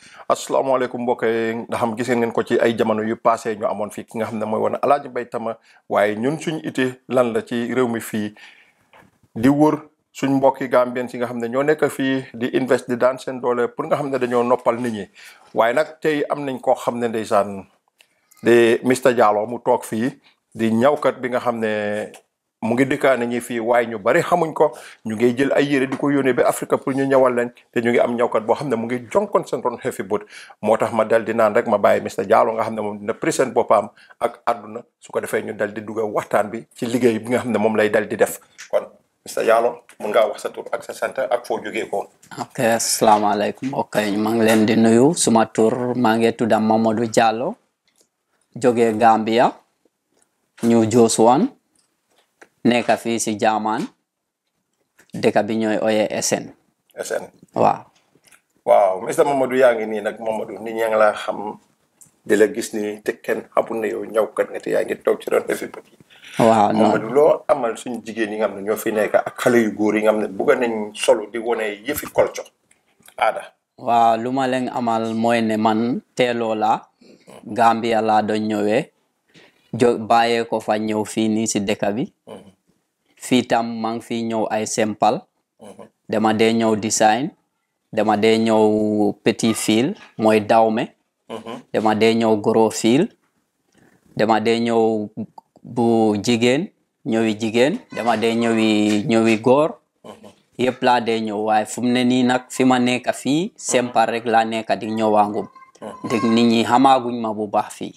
asalaamaaleykum mbokk yi nga xam gis ngeen ko ci ay jamono yu passé ñu amoon fii ki nga xam ne mooy woon Alaaji Mbay Tama waaye ñun suñ ite lan la ci réew mi fii di wër suñ mbokki Gambien si nga xam ne ñoo nekk fii di invest di daan seen doole pour nga xam ne dañoo noppal nit ñi waaye nag tey am nañ koo xam ne ndeysaan di Mr Jallow mu toog fii di ñawkat bi nga xam ne mu ngi dëkkaane ñi fii waaye ñu bari xamuñ ko ñu ngi jël ay yére di ko yónnee ba Afrique pour ñu ñawal leen te ñu ngi am ñawkat boo xam ne mu ngi jonkon seen ron xefi bët moo tax ma dal di naan rek ma bàyyi Mr Jallow nga xam ne moom dina présent boppam ak àdduna su ko defee ñu dal di dugga waxtaan bi ci liggéey bi nga xam ne moom lay dal di def kon Mr Jallow mun ngaa wax sa tur ak sa sant ak foo jógee ko ok asalaamaaleykum ok maa ngi leen di nuyu suma tur maa ngi tudd Mamadou Jallow jógee Gambia ñu Josuwan nekk fii si Jaamaan dëkk bi ñooy oye SN SN waaw waaw Mr Mamadou yaa ngi nii nag Mamadou nit ñaa ngi laa xam di la gis nii te kenn xamul ne yow ñawkat nga te yaa ngi toog ci ron xefi bët yi waaw non Mamadou loo amal suñu jigéen yi nga xam ne ñoo fi nekk ak xale yu góor yi nga xam ne bugga nañ solo di wone yëfi kolco aada waaw lu ma leen amal mooy ne man teeloo la Gambia laa doon ñëwee jo bàyyee ko fa ñëw fii nii si dëkk bi fii tam maa ngi fii ñëw ay sempal dama dee ñëw design dama dee ñëw petit fil mooy dawme dama dee ñëw gros fil dama dee ñëw bu jigéen ñëwi jigéen dama dee ñëwi ñëwi góor yëpp laa dee ñëw waaye fu mu ne nii nag fi ma nekk fii sempal rek laa nekk di ñëwaangum dégg nit ñi xamaaguñ ma bu baax fii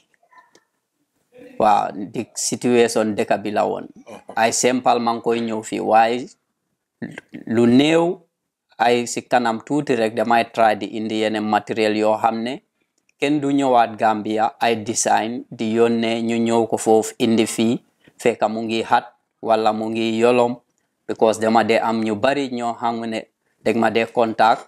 waaw di situation dëkk bi la woon ay sempal maa ngi koy ñëw fii waaye lu néew ay si kanam tuuti rek damay try di indi yeneen matériel yoo xam ne kenn du ñëwaat Gambia ay design di yónnee ñu ñëw ko foofu indi fii fekk mu ngi xat wala mu ngi yolom because dama dee am ñu bari ñoo xam ne dégg ma dee contact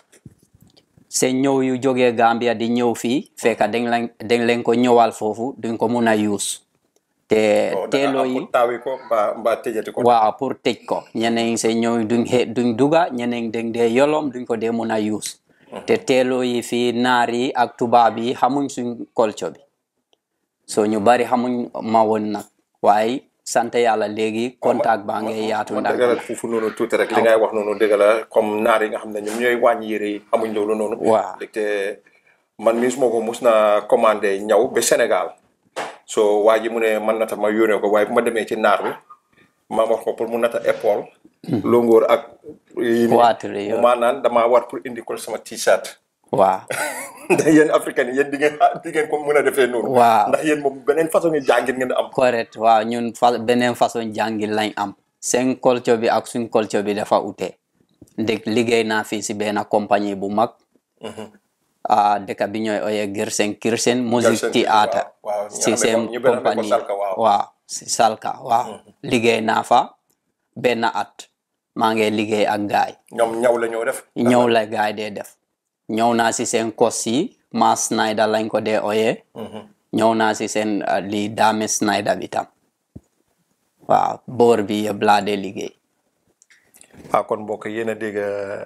seen ñëw yu jógee Gambia di ñëw fii fekk dañ leen dañ leen ko ñëwal foofu duñ ko mun a use te teeloo yi taawi ko mbaa mbaa tëjati ko waaw pour tëj ko ñeneen seen ñëw duñ xe duñ duga ñeneen dañ dee yolom duñ ko dee mun a use te teeloo yi fii naar yi ak tubaab yi xamuñ suñ culture bi so ñu bari xamuñ ma woon nag waaye sant yàlla léegi contact baa ngay yaatu ma ndax dëggalal foofu noonu tuuti rek li ngay wax noonu dëgg la comme naar yi nga xam ne ñoom ñooy wàññi yére yi xamuñ loolu noonu waaw te man mii suma ko mus na commandé ñaw ba Sénégal so waa ji mu ne man nata ma yónnee ko waaye bu ma demee ci naar bi ma wax ko pour mu nata épaule longóor ak yi Poitrine yooyu. maa naan damaa war pour indi ko sama t-shirt waaw ndax yéen africain yi yéen di ngeen di ngeen ko mën a defee noonu Waaw. ndax yéen moom beneen façon yi jàngin ngeen am correct waaw ñun fa beneen façon jàngil lañ am seen culture bi ak suñ culture bi dafa ute ndeg liggéey naa fii si benn compagnie bu mag ah dëkk bi ñooy oye Gersen Kirsen musique Gersen, théâtre waaw, waaw, ñi si xamee seen ko- ñi benn xamee ko compagnie Salka, waaw. waaw si Salka waaw liggéey naa fa benn at maa ngi liggéey ak gaay ñoom ñaw la ñoo def ñëw la gaay dee def ñëw naa si seen kos yi Mass Snyder lañ ko dee oyee ñëw naa si seen uh, lii Dame Snyder bi tam waaw boor bi yëpp laa dee liggéey ah kon mbokk yéen a dégg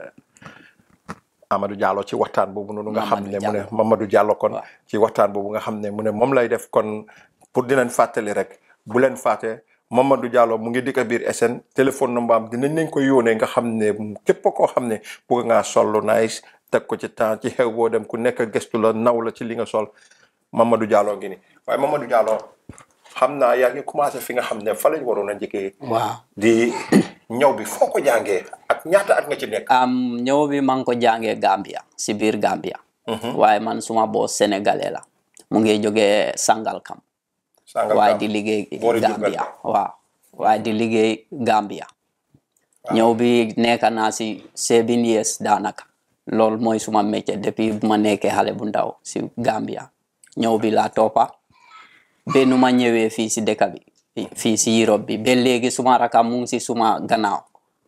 Amadou Diallo ci waxtaan boobu noonu nga xam ne mu ne Mamadou Diallo kon Waaw. ci waxtaan boobu nga xam ne mu ne moom lay def kon pour di leen fàttali rek bu leen fàtte Mamadou Diallo mu ngi dikk biir SN téléphone number am dinañ leen ko yónnee nga xam ne képp koo xam ne bëgg ngaa sol lu nice teg ko ci temps ci xew boo dem ku nekk gestu la naw la ci li nga sol Mamadou Diallo ngi ni waaye Mamadou Diallo xam naa yaa ngi commencé fi nga xam ne fa lañ waroon a njëkkee waaw di ñaw bi foo ko jàngee ak ñaata at nga ci nekk. am ñëw bi maa ngi ko jàngee Gambia si biir Gambia waaye man suma boos sénégalais la mu ngi jógee Sangalkam Sangalkam waaye di liggéey boori Gambia waaw waaye di liggéey Gambia ñëw bi nekk naa si seven years daanaka loolu mooy suma métier depuis bu ma nekkee xale bu ndaw si Gambia ñëw bi laa toppa ba nu ma ñëwee fii si dëkk bi fii si Europe bi ba léegi suma raka mu ngi si suma gannaaw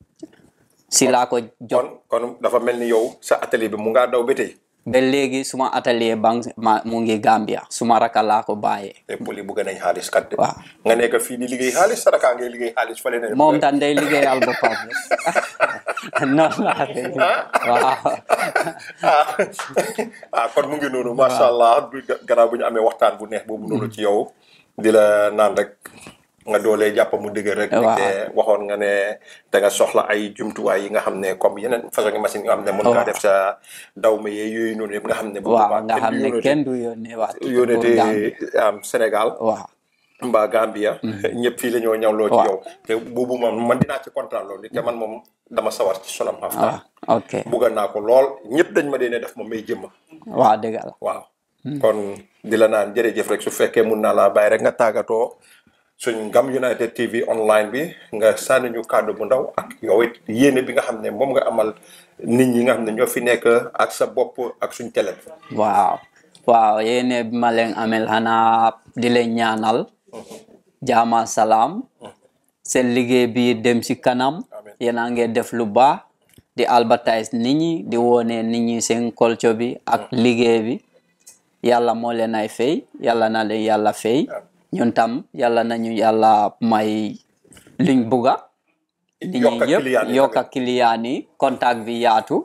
si laa ko jot kon kon dafa mel ni yow sa atelier bi mu ngaa daw ba tey ba léegi suma atelier bang ma mu ngi Gambia suma raka laa ko bàyyee te poli bëgg nañ xaalis kat de. waaw nga nekk fii di liggéey xaalis saraka ngay liggéey xaalis fële ne. moom tam day liggéeyal boppam rek noonu laa dégg waaw ah ah kon mu ngi noonu macha allah bu gannaaw bu ñu amee waxtaan bu neex boobu noonu ci yow di la naan rek nga doolee jàpp mu dëgër rek. Waaw. te waxoon nga ne da nga soxla ay jumtuwaay yi nga xam ne comme yeneen façon machine yi nga xam ne mën ngaa Waaw. def sa daw ma yee yooyu noonu yëpp nga xam ne. bu waaw boobaa nga xam ne yónnee- kenn du yónnee waat yónnee pour Gambie. te am Sénégal waaw mbaa Gambia. ñëpp fii la ñoo ñawloo ci Waaw. yow. te boobu moom man dinaa ci kontaan loolu te man moom dama sawar ci sonam waaw xaftaan. ok bugga naa ko lool ñëpp dañ ma dee ne def ma may jëmma. waaw dëgg la waaw kon di la naan jërëjëf rek su fekkee mun naa laa bàyyi rek nga tàggatoo suñ Ngam United TV online bi nga sànni ñu kàddu bu ndaw ak yow it yéene bi nga xam ne moom nga amal nit ñi nga xam ne ñoo fi nekk ak sa bopp ak suñ télé bi. waaw waaw yéene bi ma leen amel xanaa di leen ñaanal jaama salaam seen liggéey bi dem si kanam Amiin. yéen a ngi def lu baax di advertise nit ñi di wone nit ñi seen culture bi ak liggéey bi yàlla moo leen ay fay yàlla na leen yàlla fay ñun tam yàlla nañu yàlla may liñ buga nit ñi Yokk ak yëpp client yi yokk ak client yi contact bi yaatu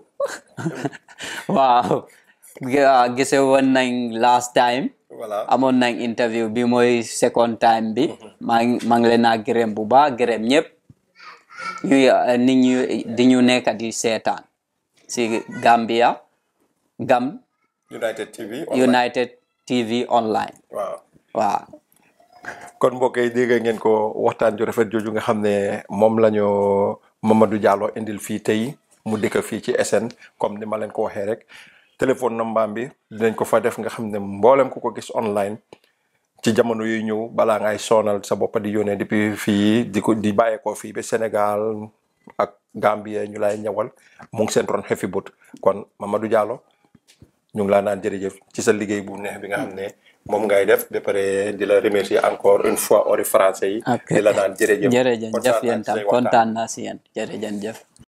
waaw Ga- gise woon nañ last time voilà amoon nañ interview bi mooy second time bi maa ngi maa ngi leen a gërëm bu baax gërëm ñëpp ñuy eh, nit ñu di ñu nekk di seetaan si Gambia Gam United TV. online. United TV online waaw. waaw kon mbokk yi dégg ngeen ko waxtaan ju rafet jooju nga xam ne moom la ñu Mamadou Diallo indil fii tey mu dëkk fii ci SN comme ni ma leen ko waxee rek téléphone number bi dinañ ko fa def nga xam ne mboolem ku ko gis online ci jamono yuy ñëw balaa ngay sonal sa bopp di yónnee depuis fii di ko di bàyyeekoo fii ba Sénégal ak Gambie ñu lay ñëwal mu ngi seen ron xefi but kon Mamadou Diallo ñu ngi laa naan jërëjëf ci sa liggéey bu neex bi nga xam ne moom ngay def ba pare di la remercier encore une fois ori français yi. ok di la naan jërëjëf. jërëjëf kontaan naa yéen ci tam say waxtaan. kontaan naa si yéen jërëjëf